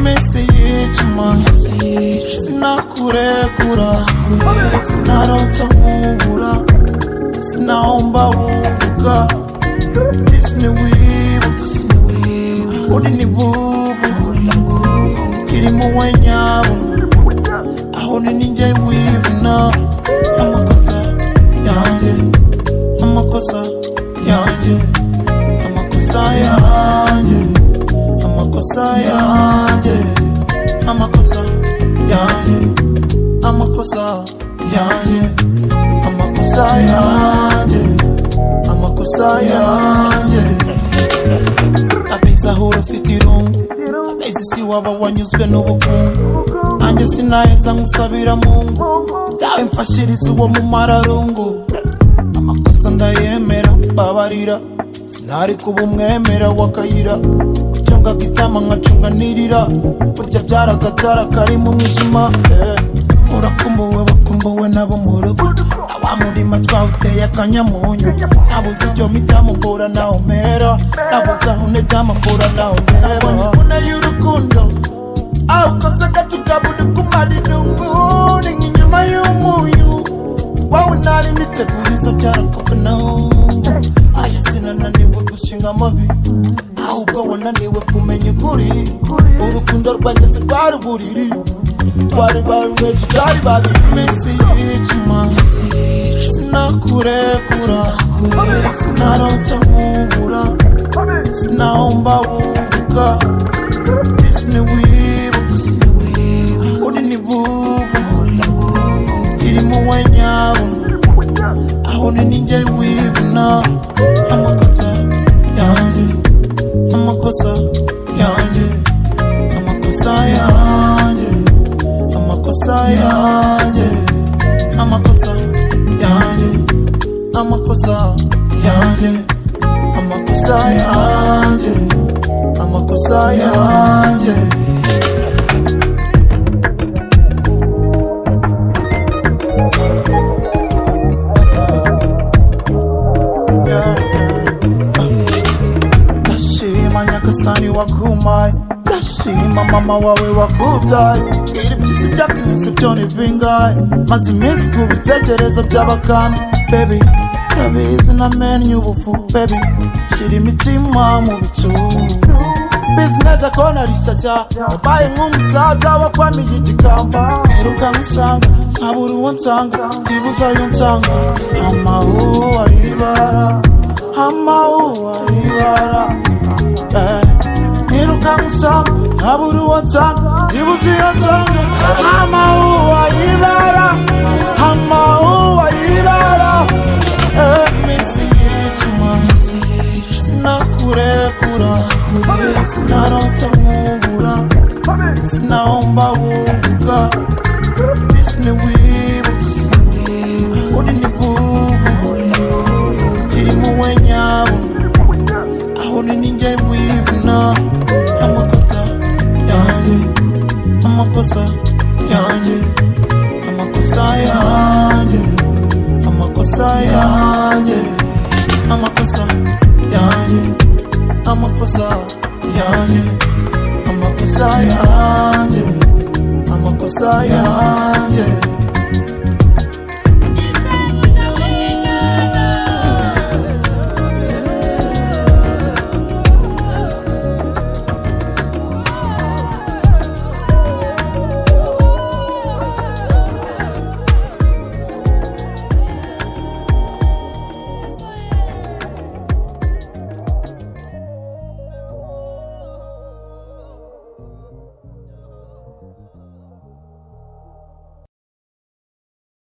Meseye çıkmaz Sinakure kura Sinarota mubura Sinaomba unguka Isini wibuka Kuni ni buvu Kirimu wenyabu Aho ni ninja wivuna Amakosa yanjye Amakosa yanjye Amakosa yanjye amakosa yanjye amakosa yanjye amakosa yanjye amakosa yanjye amakosa yanjye abizi aho urafite irungu abizi si waba wanyuzwe n'ubukungu nanjye sinaheza nkusabira mungu dawe mfashiriza uwo mumararungu amakosa ndayemera mbabarira sinari kuba umwemera w'akayira gucunga gitama nkacunga nirira burya byaragatara kari mu mwijima eh. urakumbuwe bakumbuwe nabo mu rugo wa murima twawuteye akanyamunyu nabuze icyo mitamukura nawe mpera nabuze aho ntegamakura nawe mpera nyibuna y'urukundo aho ukoze agacugabudu kumara idungu ni nk'inyama y'umunyu wowe ntari niteguriza byarakope naho aya sinananiwe gushinga amavi ahubwo wananiwe kumenya ukuri urukundo rwageze rwari buriri twari bamwe tutari babiri iminsi y'icuma sinakurekura sinarota nkubura sinahomba wunguka isini wibuka kuri ni buvu irimo wanyabona aho ni ninjye wivuna amakosa yanjye amakosa yanjye amakosa yanjye amakosa yanjye amakosa yanjye amakosa yanjye amakosa yanjye amakosa yanjye yeah, yeah. ndashima nyagasani wagumaye ndashima mama wawe wakubyaye iri byisi byakunyuze byo ni bingahe maze iminsi ku bitekerezo by'abakana bebi ndabizi namenye ubufu bebi shira imitima mu bicu mbizi neza ko nari shyashya ubaye nk'umusaza wakwamiye igikamba mperuka nk'usanga nkabura uwo nsanga byibuze ayo nsanga amawuwa y'ibara amawuwa y'ibara Eh, mperuka nk'usanga nkabura uwo nsanga byibuze iyo nsanga amawuwa y'ibara